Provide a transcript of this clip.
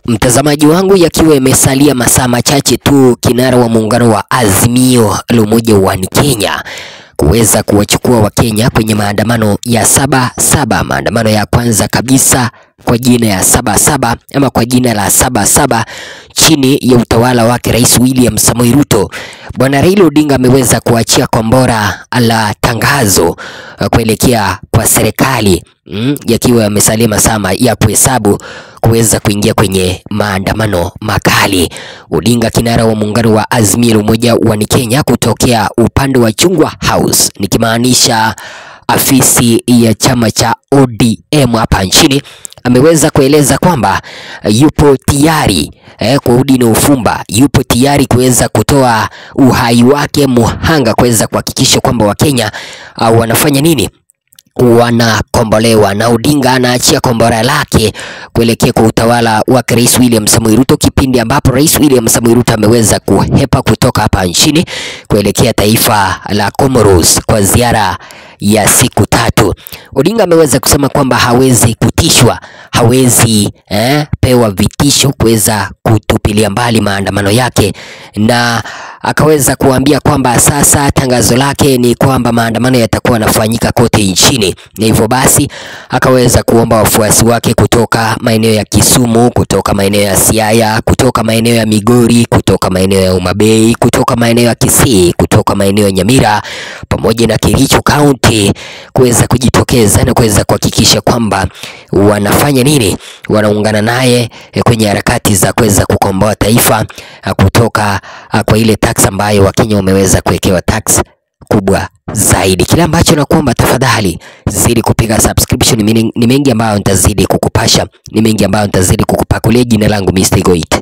Mtazamaji wangu, yakiwa imesalia masaa machache tu kinara wa muungano wa Azimio la Umoja wa Kenya kuweza kuwachukua Wakenya kwenye maandamano ya saba saba, maandamano ya kwanza kabisa kwa jina ya saba saba ama kwa jina la saba saba chini ya utawala wake Rais William Samoei Ruto. Bwana Raila Odinga ameweza kuachia kombora la tangazo uh, kuelekea kwa serikali mm, yakiwa yamesalia masaa ya kuhesabu kuweza kuingia kwenye maandamano makali. Odinga kinara wa muungano wa Azimio la Umoja wa Kenya kutokea upande wa Chungwa House, nikimaanisha afisi ya chama cha ODM hapa nchini ameweza kueleza kwamba yupo tayari eh, kwa udi na ufumba, yupo tayari kuweza kutoa uhai wake muhanga kuweza kuhakikisha kwamba Wakenya uh, wanafanya nini wanakombolewa na Odinga anaachia kombora lake kuelekea kwa utawala wa Rais William Samoei Ruto, kipindi ambapo Rais William Samoei Ruto ameweza kuhepa kutoka hapa nchini kuelekea taifa la Comoros kwa ziara ya siku tatu. Odinga ameweza kusema kwamba hawezi kutishwa, hawezi eh, pewa vitisho kuweza kutupilia mbali maandamano yake, na akaweza kuambia kwamba sasa tangazo lake ni kwamba maandamano yatakuwa yanafanyika kote nchini, na hivyo basi akaweza kuomba wafuasi wake kutoka maeneo ya Kisumu, kutoka maeneo ya Siaya, kutoka maeneo ya Migori, kutoka maeneo ya Umabei, kutoka maeneo ya Kisii, kutoka maeneo ya Nyamira pamoja na Kericho County kuweza kujitokeza na kuweza kuhakikisha kwamba wanafanya nini, wanaungana naye kwenye harakati za kuweza kukomboa taifa kutoka kwa ile tax ambayo Wakenya wameweza kuwekewa tax kubwa zaidi. Kile ambacho nakuomba tafadhali, zidi kupiga subscription. Ni mengi ambayo nitazidi kukupasha, ni mengi ambayo nitazidi kukupakulia. Jina langu Mr. Goit.